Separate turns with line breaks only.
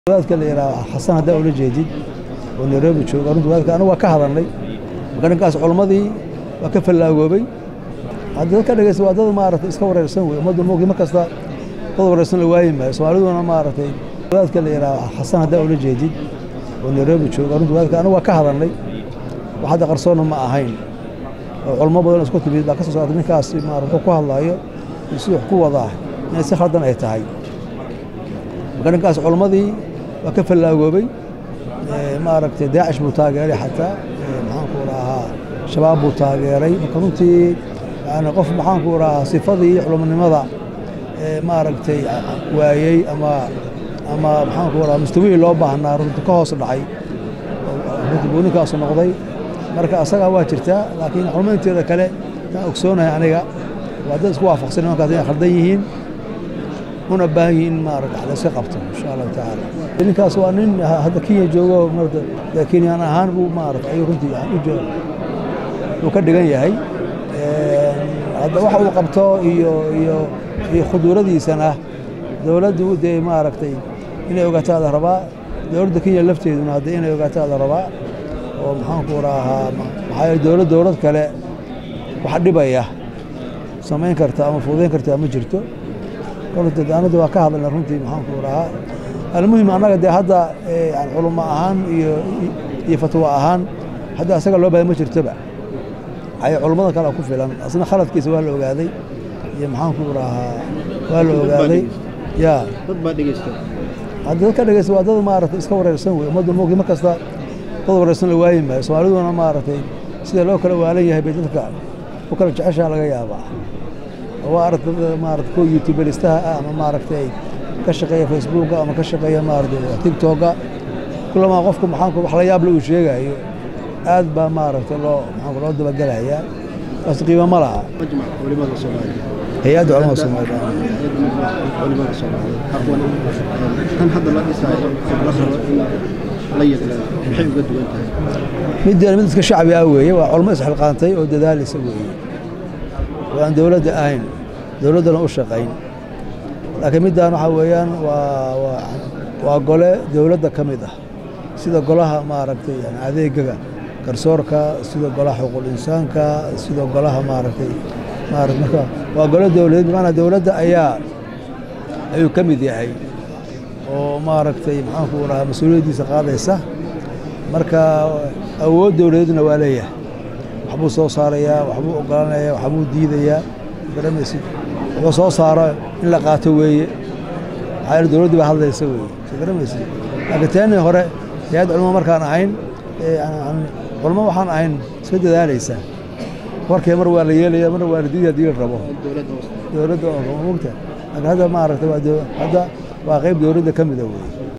wadaadka la yidhaha xasan haddaa ula jeedid oo nairobi jooga runtii wadaadka anigu waa ka hadalnay marka ninkaas culammadii waa ka fallaagoobay hadda dadka dhegeysta waa dad maaragtay iska wareersan wey ummaddu moogii mar kasta dad wareersan la waayi maayo soomaaliduna maaragtay wadaadka la yidhaha xasan haddaa ula jeedid oo nairobi jooga runtii wadaadka anigu waa ka hadalnay wax hadda qarsoonna ma ahayn oo culamo badan isku timid baa ka soo saartay ninkaas maarata wuxuu ku hadlaayo iyo siduu wax ku wadaa inay si khaldan ay tahay marka ninkaas culammadii waa ka fallaagoobay maaragtay daacish buu taageeray xataa maxaanku rahaa shabaab buu taageeray marka runtii yani qof maxaanku rahaa sifadii culamanimada maaragtay waayey ama ama maxaanku rahaa mustawihii loo baahnaa runtii ka hoos dhacay runtii buu ninkaasu noqday marka asagaa waa jirtaa laakiin culamo inteeda kale taan ogsoonahay aniga waa dad isku waafaqsan nimankaas inay khaldan yihiin una baahan yihiin in maarata la iska qabto insha allahu tacaala ninkaas waa nin hadda kenya joogo marata kenyaan ahaan buu maarata ayuu runtii uu ka dhigan yahay hadda waxa uu qabto iyo iyo iyo khuduuradiisana dowladdu dee maaragtay inay ogaataa la rabaa dowladda kenya lafteeduna hadda inay ogaataa la rabaa oo maxaanku rahaa maxaa yeele dowlad dowlad kale wax dhibaya samayn karta ama fuudayn karta ma jirto anada waa ka hadalna runtii maxaanku rahaa almuhim annaga dee hadda culamo ahaan iyo iyo fatwo ahaan hadda asaga loo bahay ma jirtoba ay culammada kale ku filan asna khaladkiisa waa la ogaaday iyo maxaanku rahaa waa la ogaaday ya
dad baa dhegeysta
hadda dadka dhegeysta waa dad maaragtay iska wareersan wey ummaddu moogii mar kasta dad wareersan la waayi maayo soomaaliduna maaragtay sida loo kala waalan yahay bay dadka u kala jeceshaa laga yaabaa waa arag maarata kuwa youtubelistaha ah ama maaragtay ka shaqeeya facebooka ama ka shaqeeya maarata tigtoga kulamaa qofku maxaanku wax la yaable uu sheegayo aad baa maaragtay loo maxaanku loo dabagelayaa taas qiimo ma laha
majmac culimada soomaaliya
hay-adda culamada soomaaliya
culimada soomaaliya aqoon tan hadda la dhisaayo la rabo in la yidlaado maxay uga duwan tahay
middeena mid iska shacbi ah weeye waa culmo isxilqaantay oo dadaalisa weeye oo aan dowladda ahayn dowladdana u shaqayn laakiin middaan waxaa weeyaan waa waa gole dowladda ka mid ah sida golaha maaragtay yani adeegaga garsoorka sida golaha xuquuqul insaanka sida golaha maaragtay maarata marka waa gole dowladeed bimacnaa dowladda ayaa ayuu ka mid yahay oo maaragtay maxaanku rahaa mas-uuliyaddiisa qaadaysa marka awood dowladeedna waa leeyahay waxbuu soo saarayaa waxbuu ogolanayaa waxbuu diidayaa garamaysid wuxuu soo saaro in la qaato weeye maxaa yeele dowladdu baa hadlaysa weeye soo garamaysid laakiin teennii hore hay-ad culamo markaan ahayn culamo waxaan ahayn iska dadaalaysa warkee mar waa la yeelaya mar waa la diidaya haddii la rabo
dowladda hoose
dowladda oo mogta laakiin hadda maaragtay waa hadda waa qayb dowladda ka mida weeye